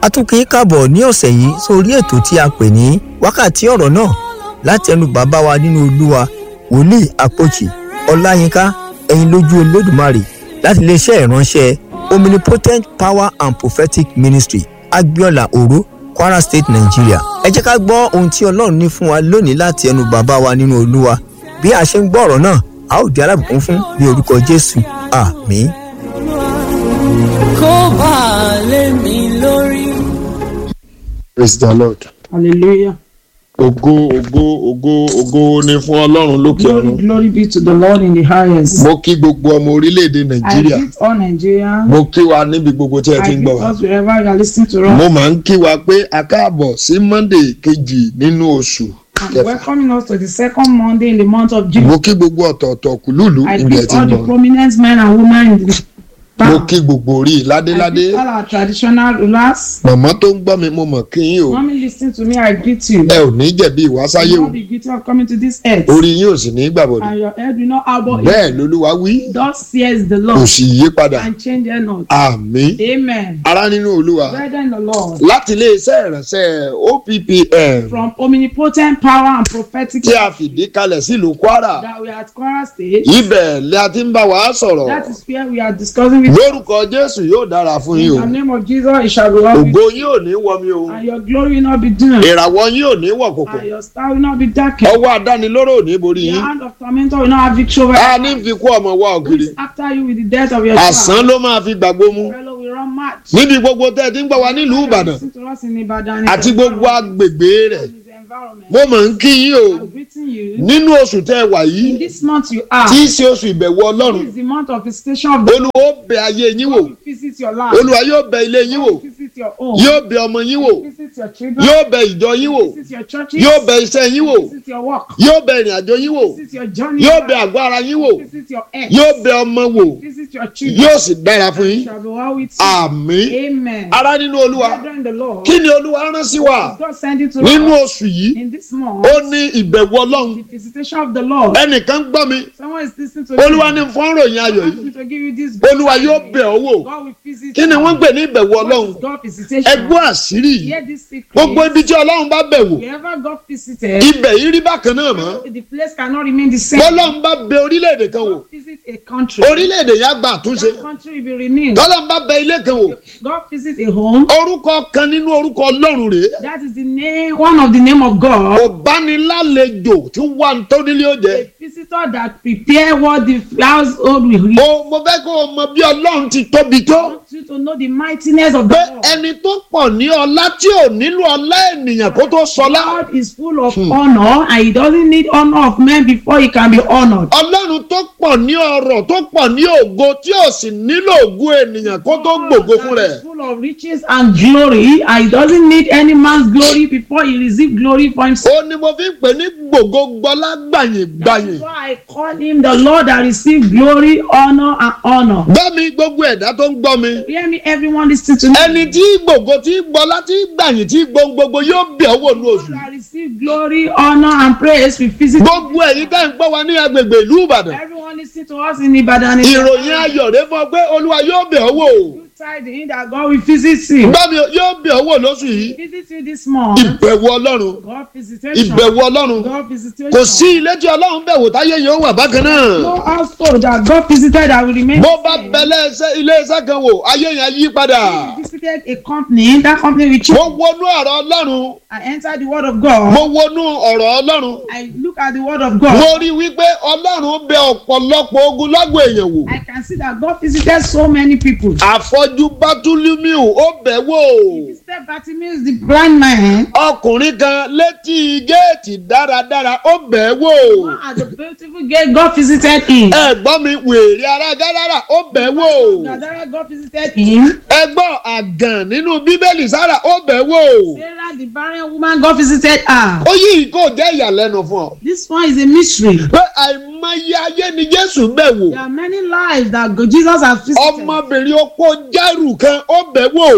a tún kì í kàbọ̀ ní ọ̀sẹ̀ yìí sórí ètò tí a pè ní wákàtí ọ̀rọ̀ náà láti ẹnu bàbá wa nínú olúwa wòlíì àpòjì ọláyínká ẹ̀yin lójú olódùmarè láti iléeṣẹ́ ìránṣẹ́ omnipotent power and prophetic ministry agbiola oro kwara state nigeria ẹ jẹ́ ká gbọ́ ohun tí ọlọ́run ní fún wa lónìí láti ẹnu bàbá wa nínú olúwa bí a ṣe ń gbọ́ ọ̀rọ̀ náà a ó di alábùkún fún ní orúkọ jésù àmín. kó bá a lé mi lórí. praise the lord. Hallelujah. ògo ògo ògo ògo ni fún ọlọ́run lókè Glory, ọ̀run. glory be to the Lord in the highest. mo kí gbogbo ọmọ orílẹ̀-èdè I nàìjíríà greet all Nigerians. mo kí wa níbi gbogbo tí ẹ ti I ń greet gbọ́ wa. us wherever you are listening to mo us. máa ń kí wa pé a káàbọ̀ sí monday kejì nínú oṣù And kẹfà. welcoming us to the second Monday in the month of June. mo kí gbogbo ọ̀tọ̀ọ̀tọ̀ kùlùlù I ibi ẹ greet ti all ń the gbọ́. prominent men and women in the mo town. kí gbogbo orí I ládéládé. greet all our traditional rulers. màmá tó ń gbọ́ mi mo mọ̀ kí yín o. Mommy listening to me, I greet you. ẹ ò ní jẹ̀bi ìwásáyé You o. will not be guilty of coming to this earth. orí yín ò sì ní gbàbọ̀dọ̀. And your head will not harbor it. bẹ́ẹ̀ lolúwa wí Thus says the kò Lord. sì yí padà. And change it not. àmín. Amen. ara nínú olúwa. Brethren in the Lord. láti iléeṣẹ́ ìránṣẹ́ oppm From omnipotent power and prophetic tí a fìdí kalẹ̀ sílùú kwara that we are at Kwara State. ibẹ̀ ni a ti ń bá wa sọ̀rọ̀ That is where we are discussing with lórúkọ jésù yóò dára fún yín In o the name of Jesus, it shall be well with ògo yín ò ní wọmi o you, and your glory will not be dim, ìràwọ̀ yín ò ní wọ̀ kòkò and your star will not be darkened. ọwọ́ adánilóró ò ní borí The yín hand of tormentor will not have victory over a you. ní fi kú ọmọ wa Who ògiri is after you with the death of your àsán child? ló máa fi gbàgbó mu Fellow will run mad. níbi gbogbo tẹ́ ẹ ti ń gbọ́ wa nílùú ìbàdàn Listen to us in Ibadan. àti gbogbo agbègbè rẹ̀ His environment. mo mọ̀ ń kí yín o I'm greeting you. nínú oṣù tẹ́ ẹ wà In yìí this month you are. tí í ṣe oṣù ìbẹ̀wò ọlọ́run This is the month of visitation of the olúwa ó bẹ ayé yín wò God will visit your life. olúwa yóò bẹ ilé yín wò God will visit your home. yóò bẹ ọmọ yín wò Visit your children. yóò bẹ ìjọ yín wò Visit your churches. yóò bẹ iṣẹ́ yín wò Visit your work. yóò bẹ ìrìn àjò yín wò Visit your journey. yóò bẹ àgọ́ ara yín wò Visit your earth. yóò bẹ ọmọ wò Visit your children. yóò sì dára fún yín Shall be well with you. àmín Amen. ara nínú olúwa Brethren, the Lord. kí ni olúwa rán sí wa God send it to nínú us oṣù yìí in this month. ó ní ìbẹ̀wò ọlọ́run The visitation of the Lord. ẹnìkan gbọ́ mi Someone is listening to olúwa me. ní fún ròyìn ayọ̀ ask yìí me to give you this. olúwa yóò bẹ̀ ọ́ wò God will visit kí ni you. wọ́n ń pè ní ìbẹ̀wò What ọlọ́run is God visitation? ẹgbọ́ àṣírí yìí Hear this secret. gbogbo ibi tí ọlọ́run bá bẹ̀ wò Wherever God visited, ibẹ̀ yìí rí bákan náà mọ́ the place cannot remain the same. bọ́lọ́run bá bẹ orílẹ̀-èdè kan wò God visit a country. orílẹ̀-èdè yẹn á gba àtúnṣe That country will be renewed. tọ́lọ́run bá bẹ ilé kan wò God visit a home. orúkọ kan nínú orúkọ ọlọ́run rèé That is the name, one of the name of God. ọ̀bánilálejò tí wà ní tónílé ó jẹ. A visitor that prepare what the household will read. mo mo fẹ́ kó o mọ bí ọlọ́run ti tóbi I tó want you to know the mightiness of the pé Lord. ẹni tó pọ̀ ní ọlá tí ò nílò ọlá ènìyàn kó tó sọlá God is full of honor and he doesn't need honor of men before he can be honored. ọlọ́run tó pọ̀ ní ọrọ̀ tó pọ̀ ní ògo tí ò sì nílò ògo ènìyàn kó tó gbògo fún God rẹ̀. is full of riches and glory and he doesn't need any man's glory before he receive glory for himself. ó ní mo fi ń pè ní gbògo gbọlá gbàyìn gbàyìn. So I call him the Lord that receive glory, honor and honor. gbọ́ mi gbogbo ẹ̀dá tó ń gbọ́ mi. Hear me, everyone listening to me. ẹni tí gbògo tí gbọlá tí gbàyìn tí gbogbogbò yóò bẹ̀ ọ́ wò ní oṣù. God that receive glory, honor and praise we visit. gbogbo ẹ̀yin tẹ́ ń gbọ́ wa ní agbègbè ìlú ìbàdàn. Everyone listening to us in Ibadan. is- ìròyìn ayọ̀ rẹ fún ọ pé olúwa yóò bẹ̀ ọ́ wò. Good tidings that God will visit you. gbọ́ mi yóò bẹ̀ ọ́ wò lóṣù yìí. Visit you this month. ìbẹ̀wò ọlọ́run God visitation. ìbẹ̀wò ọlọ́run God visitation. kò sí ilé tí ọlọ́run bẹ̀ wò táyé yóò wà bákan náà. No household that God visited that will remain. bó the bá same. bẹ̀lẹ̀ iṣẹ́- ilé iṣẹ́ kan wò ayé yẹn yí padà. He visited a company. That company will change. mo wọnú ọ̀rọ̀ ọlọ́run I entered the word of God. mo wọnú ọ̀rọ̀ ọlọ́run I look at the word of mo God. rí i wípé ọlọ́run bẹ ọ̀pọ̀lọpọ̀ ogun lọ́gbọ̀ èèyàn wò. I can see that God visited so many people. àfọ́jú bátúlímíù ó bẹ̀ wò. He visited Bartimaeus, the blind man. ọkùnrin kan létí géètì dáradára ó bẹ̀ wò. At the beautiful gate, God visited him. ẹ̀gbọ́n mi wèrè ara gáràrà ó bẹ̀ wò. Gadara, God visited him. ẹgbọ́n àgàn nínú bíbélì sára ó bẹ̀ wò. Sarah, the barren woman, God visited her. ó yí kó jẹ́ ìyàlẹ́nu fún ọ. This one is a mystery. pé àìmọye ayé ni jésù bẹ̀ wò. There are many lives that God- Jesus has visited. ọmọbìnrin opó jẹ́rù kan ó bẹ̀ wò. The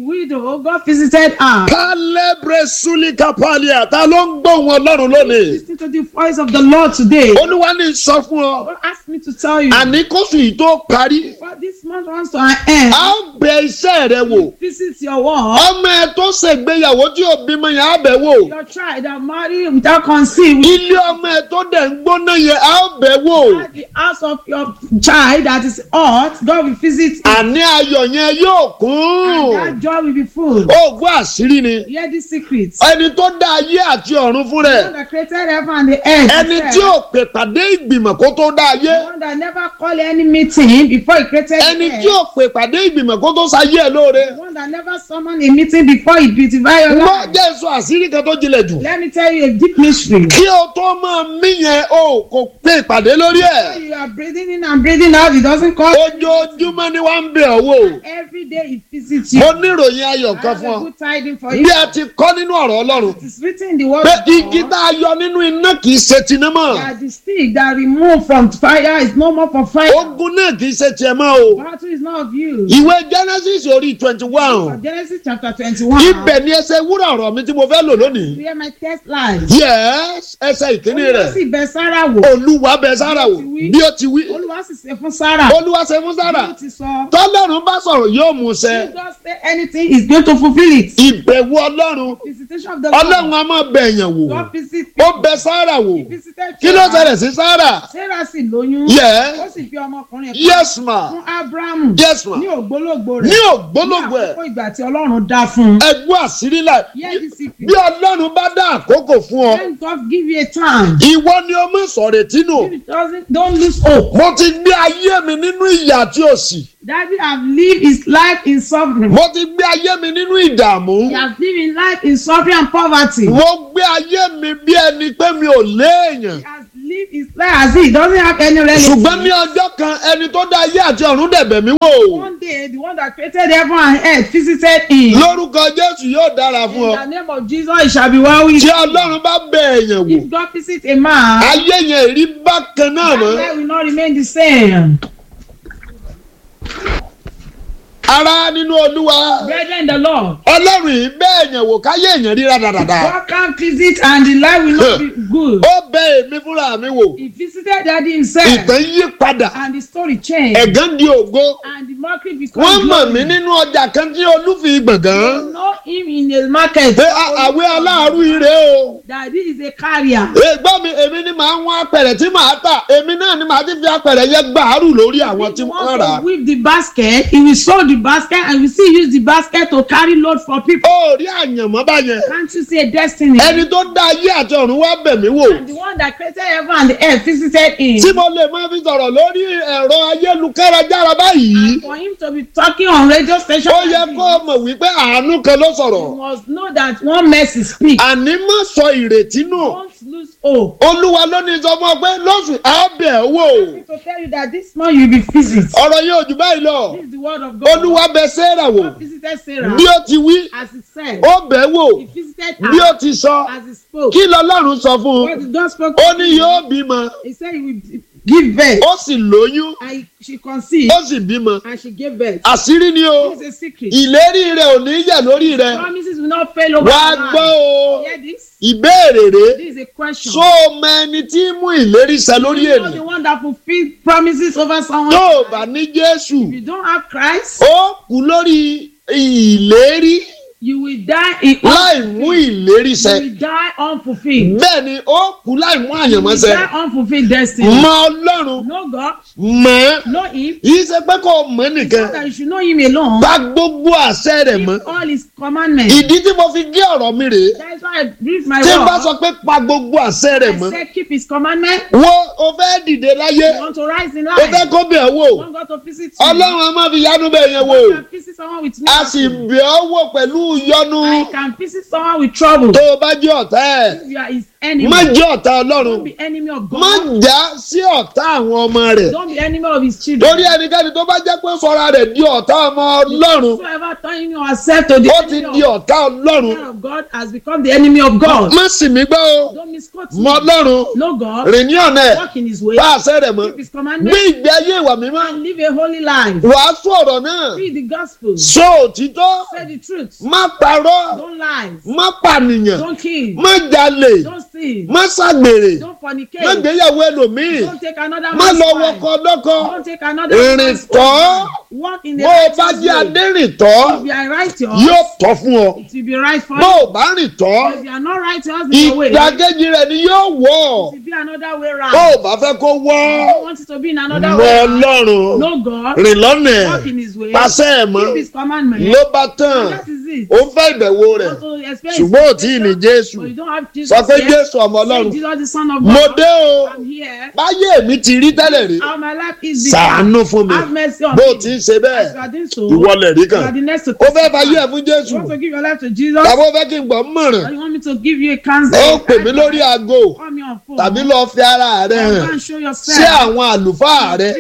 widow, God visited her. pálẹ́brẹ̀ súlíkà pálíà ta ló ń gbóhùn ọlọ́run lónìí. Listen to the voice of the Lord today. olúwa ní sọ fún ọ God asked me to tell you. àní kóṣù yìí tó parí But this month runs to an end. a ó bẹ iṣẹ́ rẹ wò Visit your wall. ọmọ ẹ tó ṣègbéyàwó tí ò bímọ yẹn á bẹ̀ wò Your child that married without conceived. ilé ọmọ ẹ tó dẹ̀ ń gbóná yẹn á ó bẹ̀ wò At the house of your child that is hot, God will visit it. àní ayọ̀ yẹn yóò And kún that joy will be full. oògùn àṣírí ni Hear the secret. ẹni tó dá ayé àti ọ̀run fún The rẹ̀ one that created heaven and the earth. ẹni himself. tí ò pè pàdé ìgbìmọ̀ kó tó dá ayé The one that never called any meeting before he created ẹni the tí ò earth. pè pàdé ìgbìmọ̀ kó tó sayé ẹ lóore The one that never summoned a meeting before he beautified your wọ́n life. jẹ́ sọ àṣírí kan tó jinlẹ̀ jù Let me tell you a deep mystery. kí o tó máa mí yẹn o kò pé ìpàdé lórí ẹ̀ When you are breathing in and breathing out, it doesn't call ojoojúmọ́ ni wọ́n ń bẹ̀ ọ́ wò every day it visits you. mo níròyìn ayọ̀ I kan have fún a ọ good tidings for bí you. a ti kọ́ nínú ọ̀rọ̀ ọlọ́run It is written in the word pé of igi God tá a yọ nínú iná kì í ṣe tiná mọ́ that the stick that removed from fire is no more for fire. ogun náà kì í ṣe tiẹ̀ mọ́ o Battle is not of you. ìwé genesis orí twenty one Genesis chapter twenty-one. ibẹ̀ ni ẹsẹ̀ wúrà ọ̀rọ̀ mi tí mo fẹ́ lò lónìí Where my test lies. yes ẹsẹ̀ ìkíní Olúwa rẹ̀ sì bẹ Sára wò. olúwa bẹ sára wò bí ó ti wí Olúwa sì ṣe fún Sára. olúwa ṣe fún sára Bí ó ti sọ. tọ́lọ́run bá sọ̀rọ̀ yóò mú ṣẹ If God say anything, he's going to fulfill it. ìbẹ̀wò ọlọ́run Visitation of the ọlọ́run Lord. a máa bẹ èèyàn wò God visit ó bẹ sára wò He visited kí ló Sarah. ṣẹlẹ̀ sí sára Sarah sì lóyún. Yes. Ó sì fi ọmọkùnrin kan yes ma fún Ábúráhámù. yes ma Ní ògbólógbò rẹ̀. ní ògbólógbò ẹ̀ àkókò ìgbà tí Ọlọ́run dá fún un. ẹgbẹ́ àṣírí là Hear the secret. bí ọlọ́run bá dá àkókò fún ọ When God give you a time. ìwọ ni o mú sọ̀rẹ̀tì nù If it doesn't, don't lose hope. mo ti gbé ayé mi nínú ìyà àti òṣì David have lived his life in suffering. mo ti gbé ayé mi nínú ìdààmú He has lived his life in suffering and poverty. mo gbé ayé mi bí ẹni pé mi ò léèyàn He has lived his life as if he doesn't have any relative. ṣùgbọ́n ní ọjọ́ kan ẹni tó dá ayé àti ọ̀run dẹ̀bẹ̀ mí wò One day, the one that created heaven and earth visited him. lórúkọ jésù yóò dára In fún ọ the name of Jesus, it shall be well with tí you. ọlọ́run bá bẹ èèyàn wò If God visit a man, ayé yẹn rí bákan náà that mọ́ life will not remain the same. ara nínú olúwa Brethren, in the Lord, ọlọ́run yìí bẹ èèyàn wò káyé èèyàn rí rádaràda God can visit and the life will not be good. ó bẹ èmi fúnra mi wò He visited daddy himself ìtàn yí padà and the story changed ẹ̀gán di ògo and the mockery wọ́n became mọ̀ mí glory. nínú ọjà kan tí olúfi gbọ̀ngàn You know him in a market. pé a- àwé aláàrú ire o That this is a carrier. ègbọ́n mi èmi ni màá wọ́n apẹ̀rẹ̀ tí màá tà èmi náà ni màá ti fi apẹ̀rẹ̀ yẹn gbàárù lórí àwọn If tí you wọ́n want rà to whip the basket, he will sew the basket and we still use the basket to carry load for people. ó rí àyànmọ́ báyẹn Can't you see a destiny? ẹni tó dá ayé àti ọ̀run wá bẹ̀ mí wò And the one that created heaven and the earth visited him. tí mo lè máa fi sọ̀rọ̀ lórí ẹ̀rọ ayélujára báyìí And for him to be talking on radio station, ó like yẹ this, kó o mọ̀ wípé àánú kan ló sọ̀rọ̀ you must know that one mercy speaks. àní má sọ ìrètí nù Don't lose hope. olúwa ló ní sọ fún ọ pé lóṣù á bẹ̀ ọ́ wò To tell you that this month you will be visit. ọ̀rọ̀ yẹn ò jù báyìí lọ This is the word of God. olúwa bẹ sẹ́rà wò God visited Sarah bí ó ti wí as he said. ó bẹ̀ wò He visited bí ó her ti sọ as he spoke. kí lọlọ́run sọ fún What un did God spoke ó to ní him? yóò bímọ He said he will give birth. ó sì lóyún And she conceived ó sì bímọ and she gave birth. àṣírí ni o This is a secret. ìlérí rẹ ò ní yẹ̀ lórí rẹ Promises will not fail over wàá our gbọ́ life. o Hear this? ìbéèrè rẹ This is a question. so mọ ẹni tí ń mú ìlérí ṣẹ lórí you know the ènìyàn one that fulfill promises over someone. tó o bá ní jésù If you don't have Christ, ó kú lórí ìlérí you will die in láì mú ìlérí you ṣẹ will die unfulfilled. bẹ́ẹ̀ ni ó kú láì mú You àyànmọ́ will ṣẹ die unfulfilled destiny. mọ ọlọ́run Know God, mọ̀ ẹ́ know Him. yìí ṣe pé kò mọ̀ It's nìkan not that you should know Him alone. bá gbogbo àṣẹ rẹ̀ mọ́ Keep all His commandments. ìdí tí mo fi gé ọ̀rọ̀ mi rèé That is why I read my tí n bá word. sọ pé pa gbogbo àṣẹ rẹ̀ I mọ́ said keep His commandments. wo o fẹ́ dìde láyé You want to rise in o fẹ́ life. kó bẹ̀ ọ́ wò You want God to visit you. ọlọ́run a máa fi yánú bẹ̀ yẹn wò God can visit someone with a sì miracle. bẹ̀ ọ́ wò pẹ̀lú yọnu I can visit someone with trouble. tó o bá jẹ́ ọ̀tá ẹ̀ If you are His enemy. má jẹ́ ọ̀tá ọlọ́run Don't be enemy of má God. já sí ọ̀tá àwọn ọmọ rẹ̀ Don't be enemy of his children. torí ẹnikẹ́ni tó bá jẹ́ pé sọ́ra rẹ̀ di ọ̀tá ọmọ ọlọ́run Whoever turning yourself to the ó ti enemy di of, ọ̀tá ọlọ́run child of God has become the enemy of God. má sì mí gbọ́ o Don't misquote mọ me. ọlọ́run Know God. rìn ní ọ̀nà ẹ̀ Walk in his way. bá àṣẹ rẹ̀ mọ́ Keep his gbé commandments. ìgbé ayé ìwà mímọ́ And live a holy life. wàásù ọ̀rọ̀ náà Read the gospel. sọ òtítọ́ Say the truth. má parọ́ Don't lie. má pànìyàn Don't kill. má jalè Don't steal. má ṣàgbèrè Don't má fornicate. gbéyàwó ẹlòmíì Don't take another má man's lọ wife. wọkọ lọ́kọ Don't take another ìrìn man's tọ́ husband. Walk in the bó o bá righteous jẹ́ way. adérìntọ́ If you are righteous, yóò tọ́ fún ọ it will be right for bó you. o bá rìn tọ́ If you are not righteous in your way, it ìdàkejì rẹ̀ ni yóò wọ̀ ọ́ will be another way bó round. o bá fẹ́ kó wọ́ You don't want it to be in another mọ way round. ọlọ́run Know God. rìn lọ́nà ẹ̀ Walk in his way. pàṣẹ ẹ̀ mọ́ Keep his commandments. ló bá tán That is it. ó fẹ́ ìbẹ̀wò rẹ̀ Want to experience ṣùgbọ́n ò tí ì ní jésù But you don't have Jesus sọ pé yet. jésù ọmọ Say ọlọ́run Jesus the son of mo God. dé o I'm here. báyé mi ti rí tẹ́lẹ̀ rí How my life is this. ṣàánú fún mi Have mercy on bó o me. ti ń ṣe As you bẹ́ẹ̀ are doing so, ìwọ lẹ̀ rí you kan are the next to ó fẹ́ testify. fayé ẹ̀ fún jésù You want to give your life to Jesus? tàbí ó fẹ́ kí n gbọ́ mọ̀ràn Or you want me to give you a counsel? ó pè mí lórí aago Call me on phone. tàbí lọ fi ara rẹ Or hàn go and show yourself. sí àwọn àlùfáà rẹ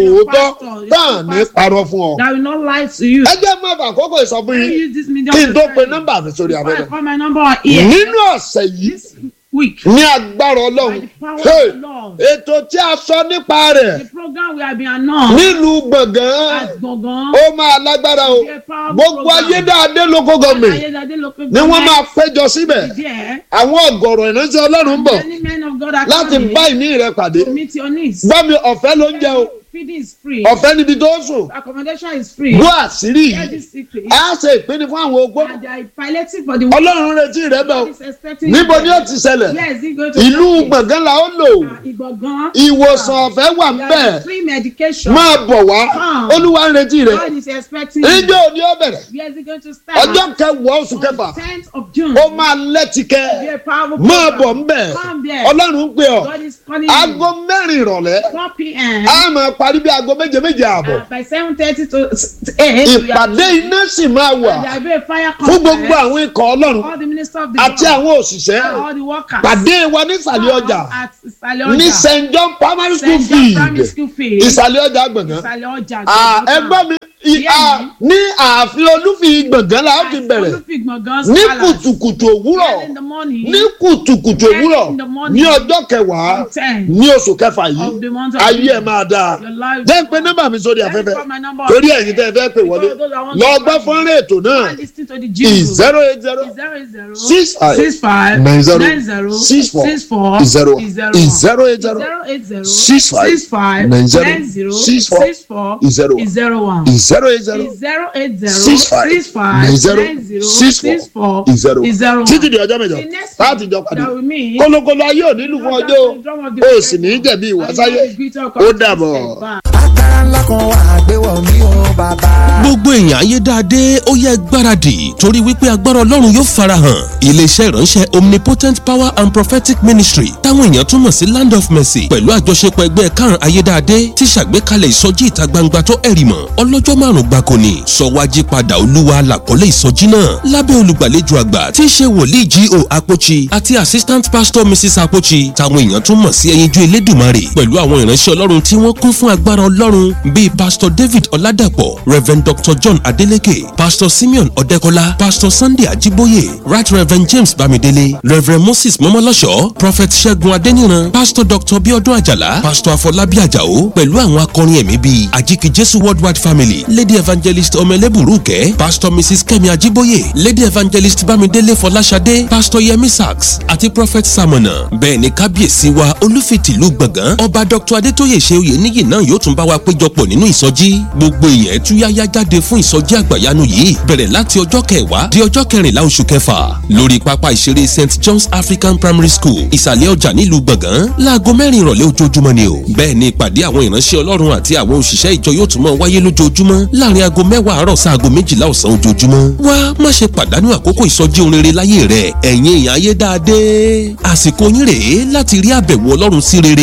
tòótọ́ tán ní parọ́ fún ọ. That will not lie to you. ẹ jẹ́ mọ́ àkókò ìsọfún Can you yín use this medium kí n to tó tell pe you? nọ́mbà mi sórí Before I abẹ́rẹ́. call my number on ear nínú ọ̀sẹ̀ yìí this week. ní agbára By ọlọ́run the power hey, of the Lord. ètò tí a sọ nípa rẹ̀ The program we have been announced nílùú gbọ̀ngàn at Gbọ̀ngàn. ó máa lágbára o Be a powerful gbogbo program. ayédáadé lóko gọ̀mẹ̀ Ayédáadé local ni wọ́n máa government péjọ síbẹ̀ is there. àwọn ọ̀gọ̀rọ̀ ìránṣẹ́ ọlọ́run ń bọ̀ Many men of God are láti coming bá ìní rẹ pàdé to meet your needs. gbọ́ mi ọ̀fẹ́ ló ń jẹ o Feeding is free. ọ̀fẹ́ níbi tó sùn Accommodation is free. gbọ́ àṣírí Hear yìí this secret. á ṣe ìpinnu fún àwọn ogbó And they are piloting for the ọlọ́run retí rẹ bẹ́ẹ̀ o God is expecting níbo you. ni ó ti ṣẹlẹ̀ Where is it going to ìlú happen? gbọ̀ngàn la ó lò Ah, Ìgbọ̀ngàn. ìwòsàn ọ̀fẹ́ wà ń There bẹ̀ is free medication. máa bọ̀ wá Come. olúwa ń retí rẹ God is expecting you. ìjọ òní ó bẹ̀rẹ̀ Where is it going to start? ọjọ́ kẹwàá oṣù kẹfà tenth of June. ó máa lẹ́tìkẹ́ Be a powerful máa program. bọ̀ ń bẹ̀ Come there. ọlọ́run ń pè ọ́ God is calling aago you. mẹ́rin ìrọ̀lẹ́ 4 p.m. a máa parí bí aago méje méje ààbọ̀ Uh, by 7:30 to 8. ìpàdé iná sì máa wà There will be a fire fún gbogbo conference. àwọn ikọ̀ ọlọ́run All the ministers of the àti Lord. àwọn òṣìṣẹ́ all the workers. pàdé wa nísàlẹ̀ ọjà At ìsàlẹ̀ ọjà. ní st john primary school St. John Primary field School field. ìsàlẹ̀ ọjà gbọ̀ngàn ìsàlẹ̀ ọjà. Ah, ẹgbọ́n mi i- ah, ní ààfin olúfi gbọ̀ngàn la ó ti bẹ̀rẹ̀ Olúfìgbọ̀ngàn ní Palace. kùtùkùtù òwúrọ̀ Early in the morning. ní kùtùkùtù òwúrọ̀ in the morning. ní ọjọ́ kẹwàá on 10 ní oṣù kẹfà of yìí the month of ayé ẹ̀ June. máa dáa Your life jẹ́ ń pe nọ́mbà mi sórí Let me afẹ́fẹ́ call my number. torí ẹ̀yin tẹ́ ẹ fẹ́ pè wọlé Because those are ones lọ that gbọ́ call me. fọ́nrán ètò náà And listen to the jingle. zero eight zero Zero eight zero six five six five nine zero nine zero six four six four zero zero zero eight zero zero eight zero six five six five nine zero nine zero six four six four zero zero one zero eight zero zero eight zero six five six five nine zero nine zero six six four four zero zero títí one. di ọjọ́ mẹ́jọ The next láti jọ pàdé that we meet. kólókóló ayé ò nílùú fún ọjọ́ o ò sì ní í jẹ̀bi ìwásáyé ó dàbọ̀. agbára ńlá kan wà àgbéwọ̀ mi ò bàbá. gbogbo èèyàn ayédáadé ó yẹ gbáradì torí wípé agbára ọlọ́run yóò farahàn iléeṣẹ́ ìránṣẹ́ omnipotent power and prophetic ministry táwọn èèyàn túmọ̀ sí land of mercy pẹ̀lú àjọṣepọ̀ ẹgbẹ́ karùn ayédáadé ti ṣàgbékalẹ̀ ìsọjí ìta gbangba tó ẹ̀rì mọ̀ ọlọ́jọ́ márùn gbáko ni sọwájí padà olúwa làkọ́lé ìsọjí náà lábẹ́ olùgbàlejò àgbà tí í ṣe wòlíì G.O. Apochi àti assistant pastor mrs Apochi táwọn èèyàn túmọ̀ sí ẹyinjú elédùmarè pẹ̀lú àwọn ìránṣẹ́ ọlọ́run tí wọ́n kún fún agbára ọlọ́run bíi pastor david ọládàpọ̀ reverend dr john adeleke pastor simeon ọ̀dẹ́kọ́lá pastor sunday ajiboye right reverend james bamidele reverend moses mọ́mọ́lọ́ṣọ́ prophet ṣẹ́gun adéníran pastor dr biodun ajala pastor afọlábí ajao pẹ̀lú àwọn akọrin ẹ̀mí bíi ajiki jesu worldwide family lady evangelist ọmọlẹ́bùrúkẹ́ pastor mrs kẹ́mi ajiboye lady evangelist bámidélé fọláṣadé pastor yemi sachs àti prophet samona bẹ́ẹ̀ ni kábíyèsí wa olúfitìlú gbọ̀ngàn ọba dr adétóyè ṣeoyè níyì náà yóò tún bá wa péjọpọ̀ nínú ìsọjí gbogbo èèyàn ẹtúyáyá jáde fún ìsọjí àgbàyanu yìí bẹ̀rẹ̀ láti ọjọ́ kẹwàá di ọjọ́ kẹrìnlá oṣù kẹfà lórí pápá ìṣeré st john's african primary school ìsàlẹ̀ ọjà nílùú gbọ̀ngàn láago mẹ́rin ìrọ̀lẹ́ ojoojúmọ́ ni o bẹ́ẹ̀ ni ìpàdé àwọn ìránṣẹ́ ọlọ́run àti àwọn òṣìṣẹ́ ìjọ yóò tún mọ́ wáyé lójoojúmọ́ láàrin aago mẹ́wàá àárọ̀ sáago méjìlá ọ̀sán ojoojúmọ́ wá má ṣe pàdánù àkókò ìsọjí ohun rere láyé rẹ ẹ̀yin èèyàn ayé dáadé àsìkò yín rèé láti rí àbẹ̀wò ọlọ́run sí rere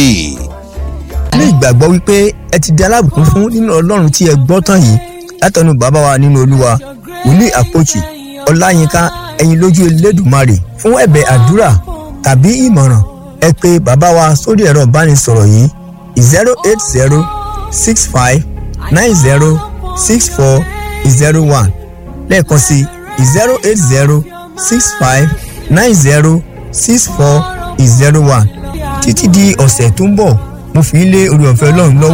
ní ìgbàgbọ́ wípé ẹ ti di alábùkún fún nínú ọlọ́run tí ẹ gbọ́ tán yìí látọ̀nù bàbá wa nínú olúwa wòlíì àpòchì ọláyínká ẹ̀yin lójú elédùmarè fún ẹ̀bẹ̀ àdúrà tàbí ìmọ̀ràn ẹ pè bàbá wa sórí ẹ̀rọ ìbánisọ̀rọ̀ yìí zero eight zero six five nine zero six four zero one lẹ́ẹ̀kan sí zero eight zero six five nine zero six four zero one títí di ọ̀sẹ̀ tó ń bọ̀ mo fi ń lé orí ọ̀fẹ́ ọlọ́run lọ́wọ́.